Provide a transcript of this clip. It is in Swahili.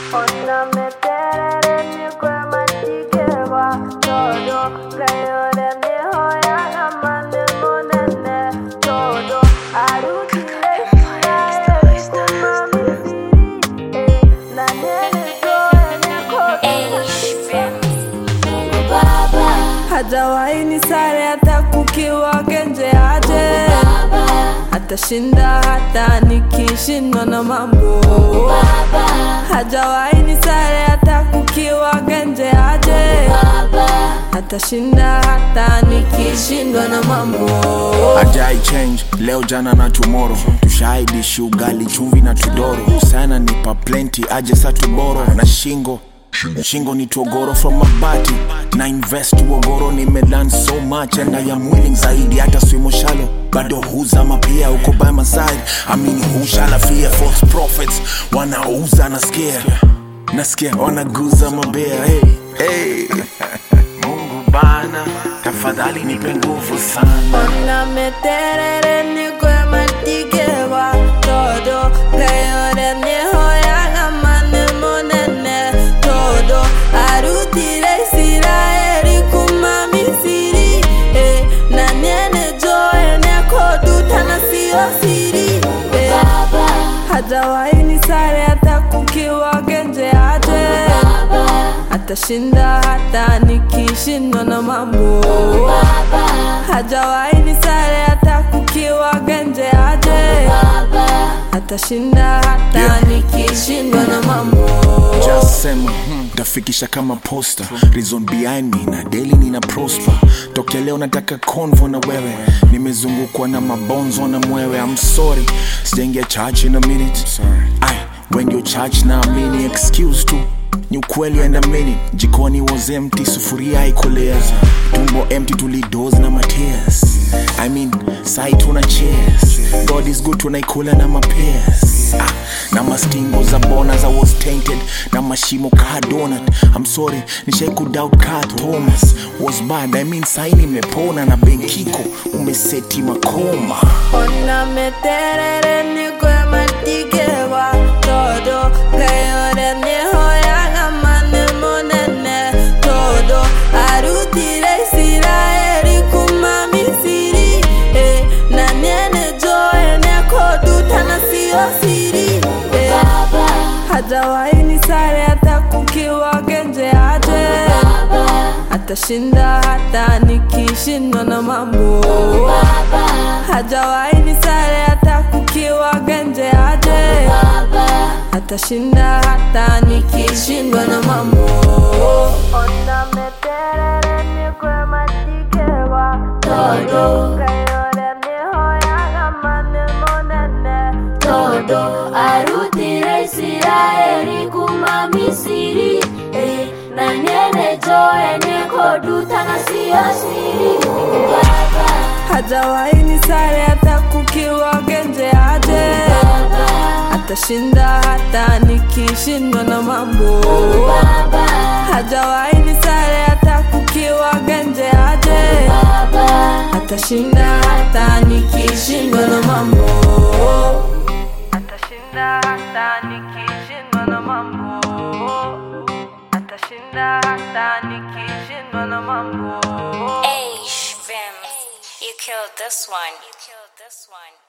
Ona meterere nikwe matikeba todo Gayore mihoya gamane monene todo Arutile Israeli kumamisiri Eh, na nene zoe neko Hajawahi ni sare hata kukiwa genje aje Atashinda hata nikishindwa na mambo Hajawahi ni sare hata kukiwa genje aje Atashinda hata nikishindwa na mambo ajai change leo jana na tomorrow tushaidishi ugali chumvi na tudoro sana nipa plenty aje sa tuboro na shingo shingo ni togoro from mabati na invest uogoro nimelan so much and I am willing zaidi hata swimo shalo bado huzama pia uko by my side amini hushala fear false prophets wanauza na scare nasikia wanaguza mabea hey, hey. mungu bana tafadhali nipe nguvu sana Ona meterere nikwe matikeba todo Gayore mihoya gamane monene todo Arutile Israeli kuma Misiri eh, Na nene joe neko dutana sio siri eh, Hajawahi ni sare hata kukiwa genje aje Atashinda hata nikishindwa na mambo Hajawahi ni sare hata kukiwa genje aje Atashinda hata Yeah. nikishindwa na mambo just sema hmm, tafikisha kama posta reason behind me na daily nina prosper tokea leo nataka convo na wewe nimezungukwa na mabonzo na mwewe I'm sorry sijaingia church in a minute Ay, when you church na amini excuse tu ni ukweli and a minute jikoni was empty sufuria ikolea tumbo empty tulidos na matears I mean sai tuna cheers God is good tunaikula na mapears ah, na mastingo za bona za was tainted na mashimo ka donut I'm sorry nishai kudoubt ka Thomas was bad I mean sai nimepona na benkiko umeseti makoma Ona meterere nikwe matikeba todo Gayore mihoya gamane monene todo Arutile Israeli kuma Misiri eh, Na nene joe neko dutana sio siri eh, Hajawahi ni sare hata kukiwa genje aje Atashinda hata nikishindwa na mambo Hajawahi ni sare hata kukiwa genje aje Atashinda hata nikishindwa na mambo Ona meterere nikwe matikeba todo Gayore mihoya gamane monene todo arutire isiraeli kuma misiri eh, na nene joe nekodutana siyo siri baba Hajawahi ni sare hata kukiwa genje aje Atashinda hata nikishindwa na mambo baba Hajawahi ni sare hata kukiwa genje aje baba Atashinda hata nikishindwa na mambo Atashinda hata nikishindwa na mambo Atashinda hata nikishindwa na mambo Hey, Shvim, you killed this one. You killed this one.